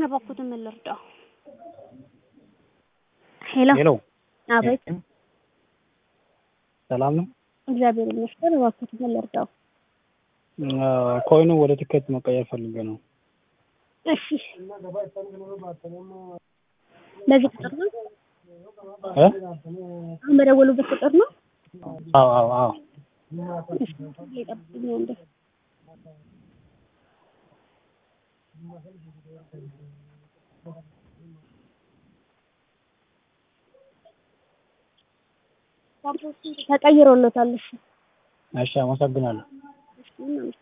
እባክዎትን ምን ልርዳው? ሄሎ ሄሎ አቤት ሰላም ነው? እግዚአብሔር ይመስገን እባክዎትን ምን ልርዳው? ኮይኑ ወደ ትኬት መቀየር ፈልጌ ነው። እሺ በዚህ ቁጥር ነው እ አሁን በደወሉበት ቁጥር ነው? አዎ አዎ አዎ እሺ ይጠብቁኝ አንዴ ተቀይሮለታል እሺ እሺ አመሰግናለሁ። እሺ ምንም